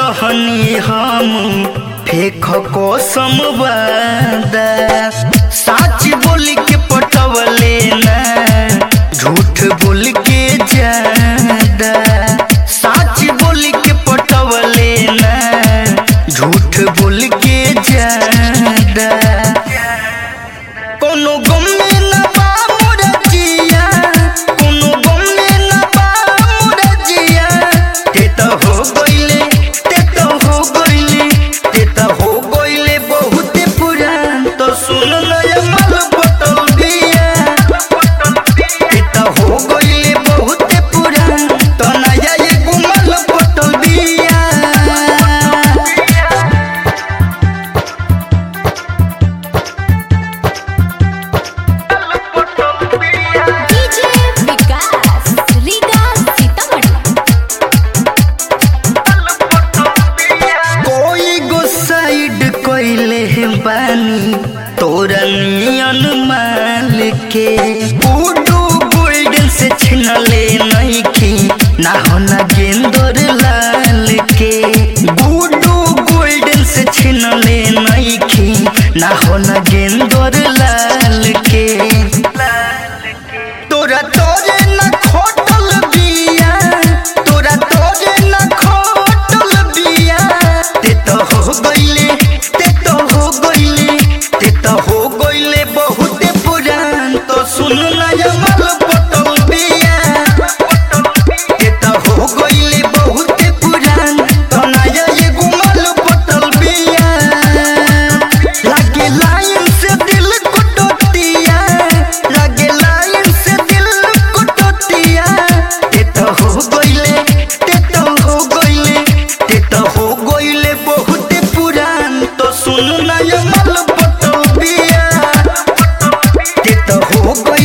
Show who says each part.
Speaker 1: रहनी हम फेख कसम वादा सच बोल के पटवले ना झूठ बोल के ज्यादा सच बोल के पटवले ना झूठ बोल के ज्यादा कोनो गम में न बा मोर जिया कोनो गम में न बा मोर जिया ते त हो गइले ते त हो गइले ते त हो गइले बहुत पुरान तो सुन नया माल बतल दिया ते त हो गइले बहुत पुरान तो नया ये गुमल बतल दिया
Speaker 2: डीजे विकास रीगा सीतामढ़ी
Speaker 1: कोई गो साइड कोइले बानी तोरा नियन माल के बूडू गोल्डन से छिनले नहीं की ना होना गेंदर लाल के बूडू गोल्डन से छिनले नहीं की ना होना गेंदर लाल के तोरा तोरे न खोटल बिया तोरा तोरे न खोटल बिया ते तो हो गइले ते तो हो गइले ते तो हो गइले बहुत पुरान तो सुन ना जमल पटल बिया ते तो हो गइले बहुत पुरान तो ना ये गुमल पटल बिया लागे लाइन से दिल को टोटिया लागे लाइन से दिल को टोटिया ते तो हो गइले ते तो हो गइले ते तो हो गइले बहुत पुरान तो सुन ना ये मल पटल बिया ते तो हो गइले